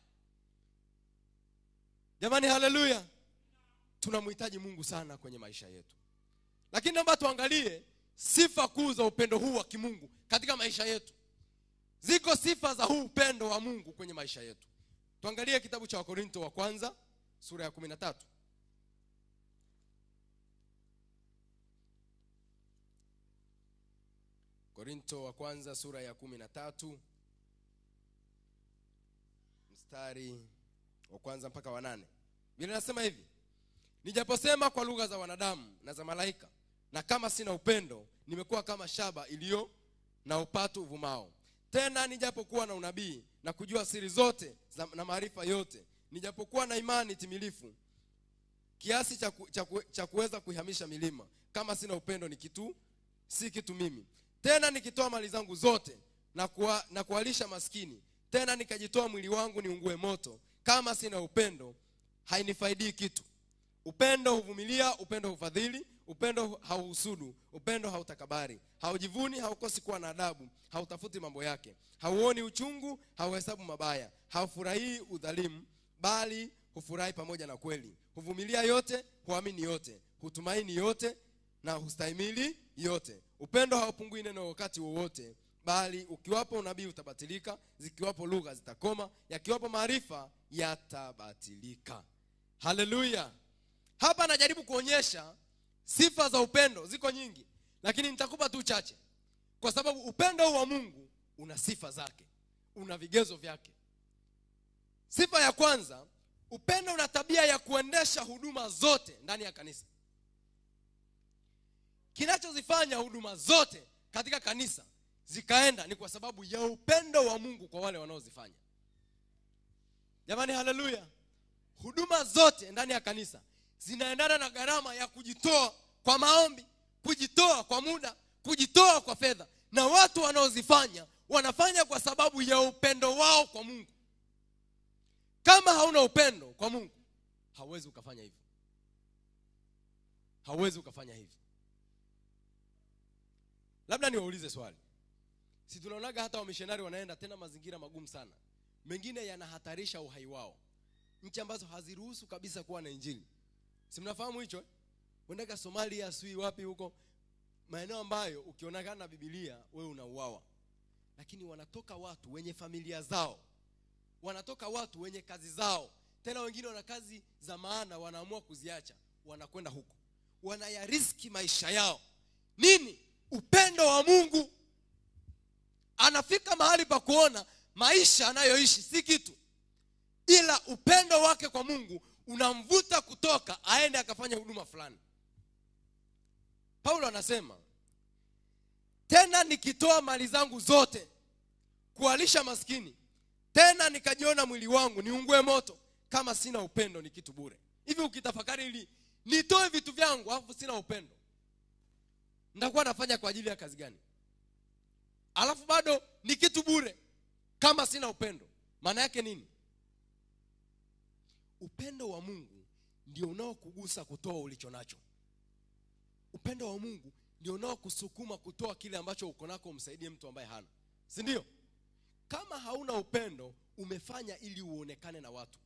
jamani haleluya tunamhitaji mungu sana kwenye maisha yetu lakini naomba tuangalie sifa kuu za upendo huu wa kimungu katika maisha yetu ziko sifa za huu upendo wa mungu kwenye maisha yetu tuangalie kitabu cha wakorinto wa kwanza sura ya kumi na tatu korinto wa kwanza sura ya kumi na tatu mstari wa kwanza mpaka wa nane vile nasema hivi nijaposema kwa lugha za wanadamu na za malaika na kama sina upendo nimekuwa kama shaba iliyo na upatu uvumao tena nijapokuwa na unabii na kujua siri zote za, na maarifa yote nijapokuwa na imani timilifu kiasi cha, ku, cha, ku, cha kuweza kuihamisha milima kama sina upendo ni kitu si kitu mimi tena nikitoa mali zangu zote na, kuwa, na kuwalisha maskini tena nikajitoa mwili wangu niungue moto kama sina upendo hainifaidii kitu upendo huvumilia upendo hufadhili upendo hauhusudu upendo hautakabari haujivuni haukosi kuwa na adabu hautafuti mambo yake hauoni uchungu hauhesabu mabaya haufurahii udhalimu bali hufurahi pamoja na kweli huvumilia yote huamini yote hutumaini yote na hustahimili yote upendo haupungui neno wakati wowote bali ukiwapo unabii utabatilika zikiwapo lugha zitakoma yakiwapo maarifa yatabatilika haleluya hapa anajaribu kuonyesha sifa za upendo ziko nyingi lakini nitakupa tu chache kwa sababu upendo huu wa mungu una sifa zake una vigezo vyake sifa ya kwanza upendo una tabia ya kuendesha huduma zote ndani ya kanisa kinachozifanya huduma zote katika kanisa zikaenda ni kwa sababu ya upendo wa mungu kwa wale wanaozifanya jamani haleluya huduma zote ndani ya kanisa zinaendana na gharama ya kujitoa kwa maombi kujitoa kwa muda kujitoa kwa fedha na watu wanaozifanya wanafanya kwa sababu ya upendo wao kwa mungu kama hauna upendo kwa mungu hauwezi ukafanya hivyo hauwezi ukafanya hivyo labda niwaulize swali si tunaonaga hata wamishonari wanaenda tena mazingira magumu sana mengine yanahatarisha uhai wao nchi ambazo haziruhusu kabisa kuwa na injili si mnafahamu hicho uendaga somalia sui wapi huko maeneo ambayo ukionekana na bibilia wewe unauawa lakini wanatoka watu wenye familia zao wanatoka watu wenye kazi zao tena wengine wana kazi za maana wanaamua kuziacha wanakwenda huko wanayariski maisha yao nini upendo wa mungu anafika mahali pa kuona maisha anayoishi si kitu ila upendo wake kwa mungu unamvuta kutoka aende akafanya huduma fulani paulo anasema tena nikitoa mali zangu zote kuwalisha maskini tena nikajiona mwili wangu niungue moto kama sina upendo ni kitu bure hivi ukitafakari ili nitoe vitu vyangu alafu sina upendo nitakuwa nafanya kwa ajili ya kazi gani alafu bado ni kitu bure kama sina upendo maana yake nini upendo wa mungu ndio unaokugusa kutoa ulicho nacho upendo wa mungu ndio unaokusukuma kutoa kile ambacho uko nako umsaidie mtu ambaye hana si ndio kama hauna upendo umefanya ili uonekane na watu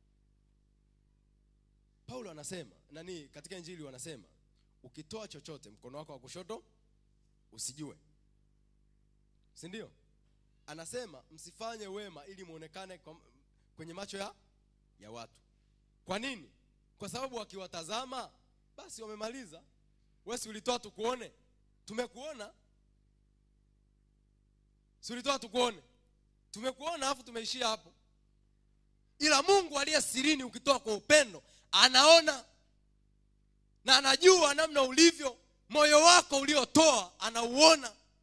paulo anasema nani katika injili wanasema ukitoa chochote mkono wako wa kushoto usijue si ndio anasema msifanye wema ili muonekane kwa- kwenye macho ya ya watu kwa nini kwa sababu wakiwatazama basi wamemaliza wesi ulitoa tukuone tumekuona si ulitoa tukuone tumekuona alafu tumeishia hapo ila mungu aliye sirini ukitoa kwa upendo anaona na anajua namna ulivyo moyo wako uliotoa anauona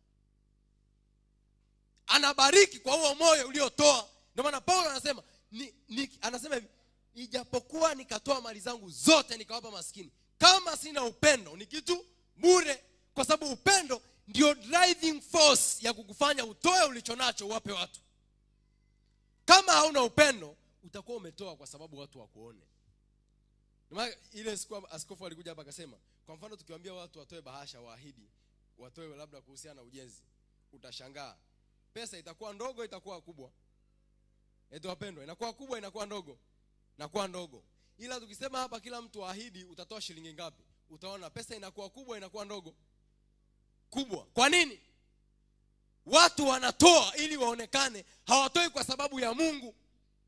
anabariki kwa huo moyo uliotoa ndio maana paulo anasema ni, ni, anasema hivi ijapokuwa nikatoa mali zangu zote nikawapa maskini kama sina upendo ni kitu bure kwa sababu upendo ndio driving force ya kukufanya utoe ulicho nacho uwape watu kama hauna upendo utakuwa umetoa kwa sababu watu wakuone Ndio maana ile siku askofu alikuja hapa akasema kwa mfano tukiwaambia watu watoe bahasha waahidi watoe labda kuhusiana na ujenzi utashangaa pesa itakuwa ndogo itakuwa kubwa eti wapendwa inakuwa kubwa inakuwa ndogo inakuwa ndogo ila tukisema hapa kila mtu aahidi utatoa shilingi ngapi utaona pesa inakuwa kubwa inakuwa ndogo kubwa kwa nini watu wanatoa ili waonekane hawatoi kwa sababu ya mungu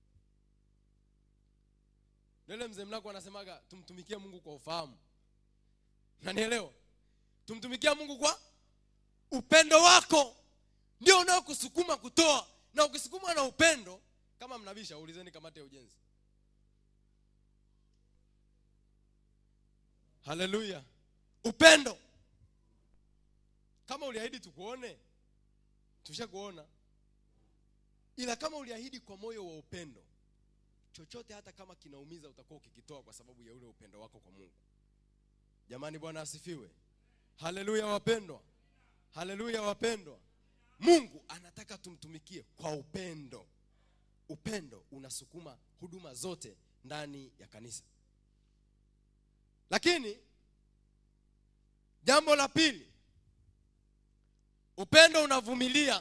nile mzee mlako anasemaga tumtumikie mungu kwa ufahamu nanielewa tumtumikia mungu kwa upendo wako ndio unaokusukuma kutoa na ukisukuma na upendo kama mnabisha ulizeni kamati ya ujenzi haleluya upendo kama uliahidi tukuone tushakuona ila kama uliahidi kwa moyo wa upendo chochote hata kama kinaumiza utakuwa ukikitoa kwa sababu ya ule upendo wako kwa mungu jamani bwana asifiwe haleluya wapendwa haleluya wapendwa mungu anataka tumtumikie kwa upendo upendo unasukuma huduma zote ndani ya kanisa lakini jambo la pili upendo unavumilia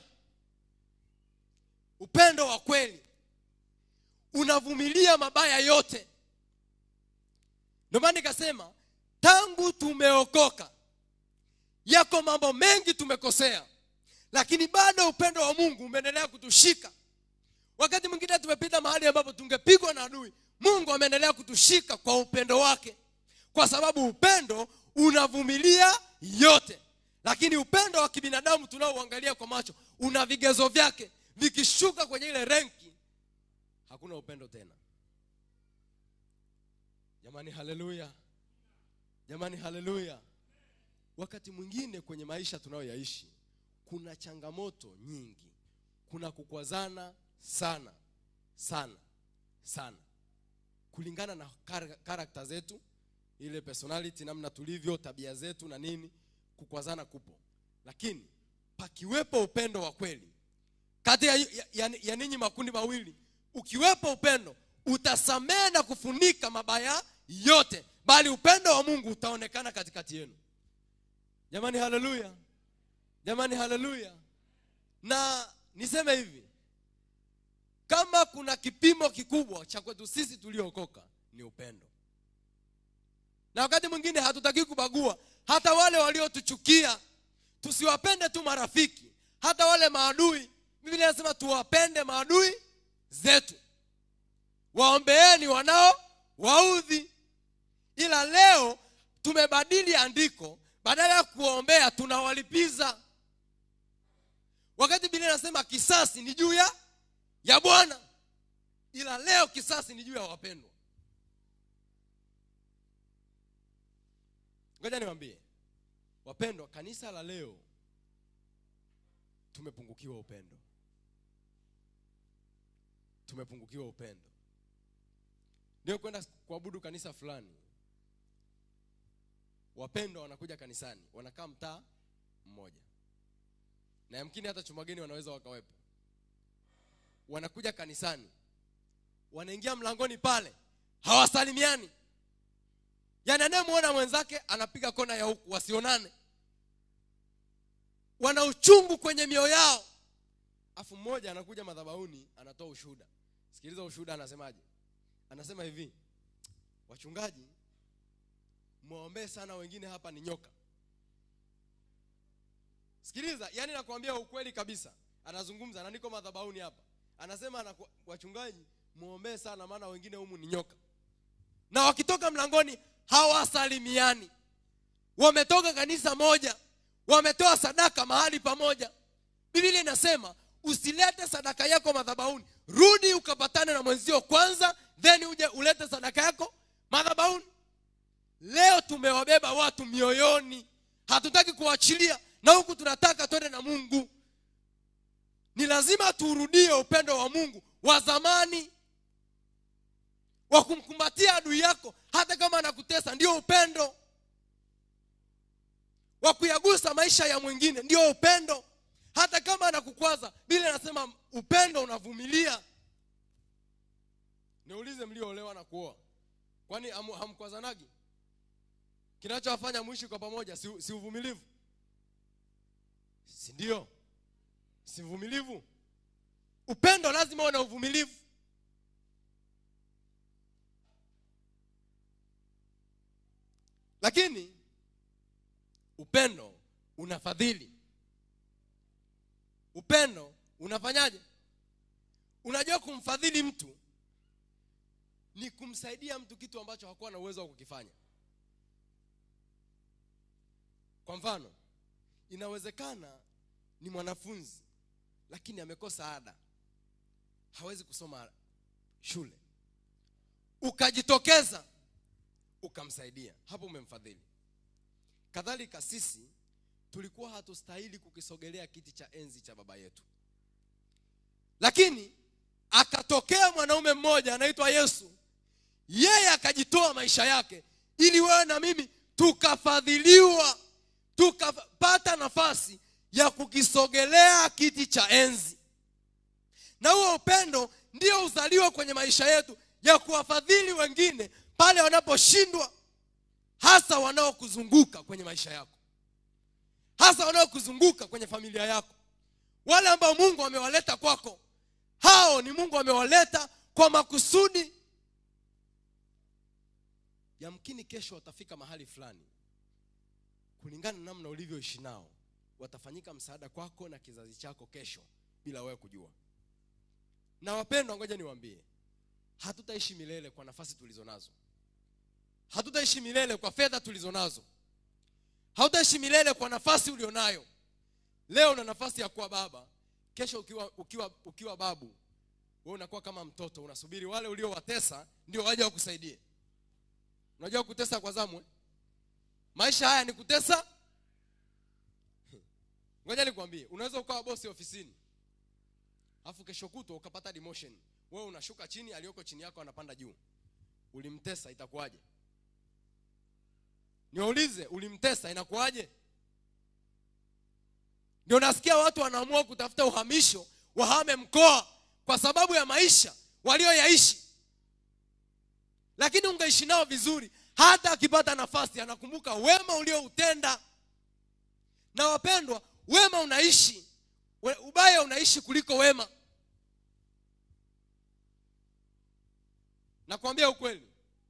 upendo wa kweli unavumilia mabaya yote ndio maana nikasema tangu tumeokoka yako mambo mengi tumekosea lakini bado upendo wa mungu umeendelea kutushika wakati mwingine tumepita mahali ambapo tungepigwa na adui mungu ameendelea kutushika kwa upendo wake kwa sababu upendo unavumilia yote lakini upendo wa kibinadamu tunaouangalia kwa macho una vigezo vyake vikishuka kwenye ile renki hakuna upendo tena jamani haleluya jamani haleluya wakati mwingine kwenye maisha tunayoyaishi kuna changamoto nyingi kuna kukwazana sana sana sana kulingana na kar- karakta zetu ile personality namna tulivyo tabia zetu na nini kukwazana kupo lakini pakiwepo upendo wa kweli kati ya, ya, ya, ya ninyi makundi mawili ukiwepo upendo utasamehe na kufunika mabaya yote bali upendo wa mungu utaonekana katikati yenu jamani haleluya jamani haleluya na niseme hivi kama kuna kipimo kikubwa cha kwetu sisi tuliookoka ni upendo na wakati mwingine hatutaki kubagua hata wale waliotuchukia tusiwapende tu marafiki hata wale maadui biblia inasema tuwapende maadui zetu waombeeni wanao waudhi ila leo tumebadili andiko badala ya kuwaombea tunawalipiza wakati biblia inasema kisasi ni juu ya ya bwana ila leo kisasi ni juu ya wapendwa ngoja niwambie wapendwa kanisa la leo tumepungukiwa upendo tumepungukiwa upendo ndio kwenda kuabudu kanisa fulani wapendwa wanakuja kanisani wanakaa mtaa mmoja na yamkini hata chumageni wanaweza wakawepo wanakuja kanisani wanaingia mlangoni pale hawasalimiani yaani anayemwona mwenzake anapiga kona ya huku wasionane wana uchungu kwenye mioyo yao afu mmoja anakuja madhabauni anatoa ushuhuda sikiliza ushuhuda anasemaje anasema hivi wachungaji mwaombee sana wengine hapa ni nyoka sikiliza yani nakwambia ukweli kabisa anazungumza na niko madhabauni hapa anasema anaku, wachungaji mwombee sana maana wengine humu ni nyoka na wakitoka mlangoni hawasalimiani wametoka kanisa moja wametoa sadaka mahali pamoja biblia inasema usilete sadaka yako madhabauni rudi ukapatane na mwenzio kwanza then uje ulete sadaka yako madhabauni leo tumewabeba watu mioyoni hatutaki kuachilia na huku tunataka twende na mungu ni lazima tuurudie upendo wa mungu wa zamani wa kumkumbatia adui yako hata kama anakutesa ndio upendo wa kuyagusa maisha ya mwingine ndio upendo hata kama anakukwaza bile anasema upendo unavumilia niulize mlioolewa na kuoa kwani hamu- hamkwazanagi kinachowafanya mwishi kwa pamoja si, si uvumilivu si ndio si uvumilivu upendo lazima uwe na uvumilivu lakini upendo unafadhili upendo unafanyaje unajua kumfadhili mtu ni kumsaidia mtu kitu ambacho hakuwa na uwezo wa kukifanya kwa mfano inawezekana ni mwanafunzi lakini amekosa ada hawezi kusoma shule ukajitokeza ukamsaidia hapo umemfadhili kadhalika sisi tulikuwa hatustahili kukisogelea kiti cha enzi cha baba yetu lakini akatokea mwanaume mmoja anaitwa yesu yeye akajitoa maisha yake ili wewe na mimi tukafadhiliwa tukapata nafasi ya kukisogelea kiti cha enzi na huo upendo ndio uzaliwa kwenye maisha yetu ya kuwafadhili wengine pale wanaposhindwa hasa wanaokuzunguka kwenye maisha yako hasa wanaokuzunguka kwenye familia yako wale ambao mungu amewaleta kwako hao ni mungu amewaleta kwa makusudi yamkini kesho watafika mahali fulani kulingana na namna ulivyoishi nao watafanyika msaada kwako na kizazi chako kesho bila wewe kujua na wapendwa ngoja niwaambie hatutaishi milele kwa nafasi tulizo nazo hatutaishi milele kwa fedha tulizo nazo hautaishi milele kwa nafasi ulionayo leo una nafasi ya kuwa baba kesho ukiwa ukiwa ukiwa babu wewe unakuwa kama mtoto unasubiri wale uliowatesa ndio waje wakusaidie unajua kutesa kwa zamu eh? maisha haya ni kutesa ngoja nikwambie unaweza ukawa bosi ofisini alafu kesho kutwa ukapata demotion wewe unashuka chini aliyoko chini yako anapanda juu ulimtesa itakuwaje niwaulize ulimtesa inakuwaje ndio nasikia watu wanaamua kutafuta uhamisho wahame mkoa kwa sababu ya maisha walioyaishi lakini ungeishi nao vizuri hata akipata nafasi anakumbuka wema ulioutenda na wapendwa wema unaishi we- ubaya unaishi kuliko wema nakwambia ukweli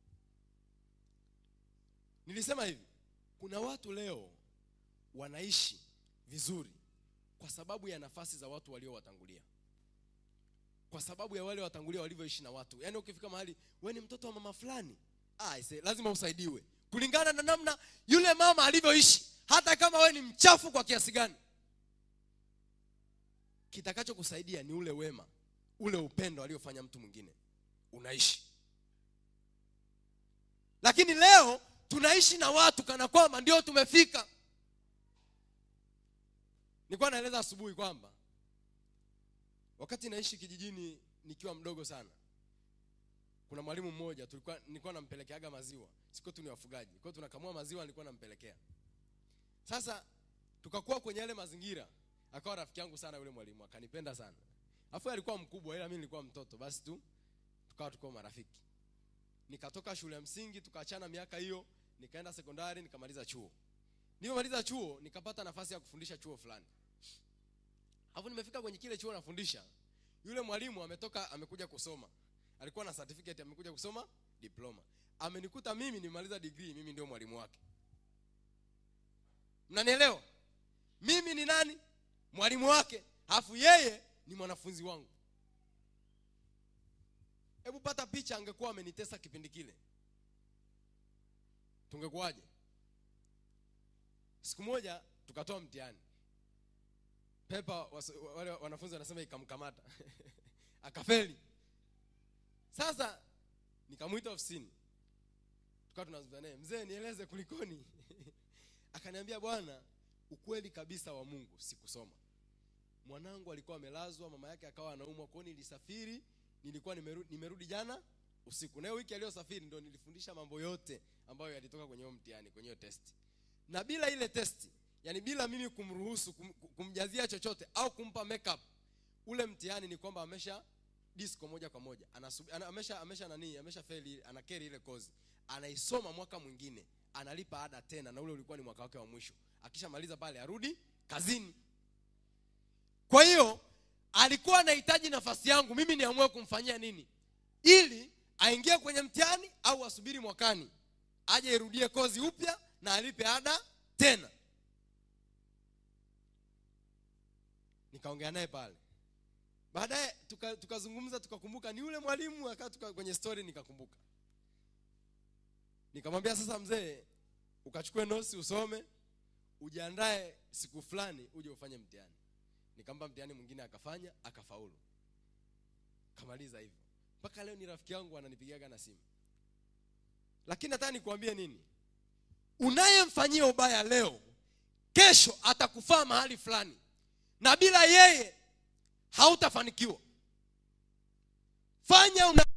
nilisema hivi kuna watu leo wanaishi vizuri kwa sababu ya nafasi za watu waliowatangulia kwa sababu ya wale watangulia walivyoishi na watu yaani ukifika mahali we ni mtoto wa mama fulani ah, ise, lazima usaidiwe kulingana na namna yule mama alivyoishi hata kama we ni mchafu kwa kiasi gani kitakachokusaidia ni ule wema ule upendo aliofanya mtu mwingine unaishi lakini leo tunaishi na watu kana kwamba ndio tumefika nilikuwa naeleza asubuhi kwamba wakati naishi kijijini nikiwa mdogo sana kuna mwalimu mmoja tulikuwa nilikuwa nampelekeaga maziwa siko tu ni wafugaji kwa hiyo tunakamua maziwa nilikuwa nampelekea sasa tukakuwa kwenye yale mazingira akawa rafiki yangu sana yule mwalimu akanipenda sana afu alikuwa mkubwa ila mimi nilikuwa mtoto basi tu tukawa tuko marafiki nikatoka shule ya msingi tukaachana miaka hiyo nikaenda sekondari nikamaliza chuo nilipomaliza chuo nikapata nafasi ya kufundisha chuo fulani alafu nimefika kwenye kile chuo nafundisha yule mwalimu ametoka amekuja kusoma alikuwa na certificate amekuja kusoma diploma amenikuta mimi nimemaliza degree mimi ndio mwalimu wake mnanielewa mimi ni nani mwalimu wake alafu yeye ni mwanafunzi wangu hebu pata picha angekuwa amenitesa kipindi kile tungekuwaje siku moja tukatoa mtihani pepa waso- wale wanafunzi wanasema ikamkamata akafeli sasa nikamwita ofisini tukawa tunazungumza naye mzee nieleze kulikoni akaniambia bwana ukweli kabisa wa mungu sikusoma mwanangu alikuwa amelazwa mama yake akawa anaumwa kwao nilisafiri nilikuwa nimerudi, nimerudi jana usiku nayo wiki aliyosafiri ndo nilifundisha mambo yote ambayo yalitoka kwenye huo mtihani kwenye hiyo testi na bila ile testi yani bila mimi kumruhusu kum, kumjazia chochote au kumpa makeup ule mtihani ni kwamba amesha disco moja kwa moja Anasubi, ana, amesha amesha nani amesha feli ana carry ile kozi anaisoma mwaka mwingine analipa ada tena na ule ulikuwa ni mwaka wake wa mwisho akishamaliza pale arudi kazini kwa hiyo alikuwa anahitaji nafasi yangu mimi niamue kumfanyia nini ili aingie kwenye mtihani au asubiri mwakani aje irudie kozi upya na alipe ada tena nikaongea naye pale baadaye tuka- tukazungumza tukakumbuka ni yule mwalimu akaa tuka, kwenye story nikakumbuka nikamwambia sasa mzee ukachukue nosi usome ujiandae siku fulani uje ufanye mtihani nikampa mtihani mwingine akafanya akafaulu kamaliza hivyo mpaka leo ni rafiki yangu ananipigaga na simu lakini nataka nikuambie nini unayemfanyia ubaya leo kesho atakufaa mahali fulani na bila yeye hautafanikiwa fanya una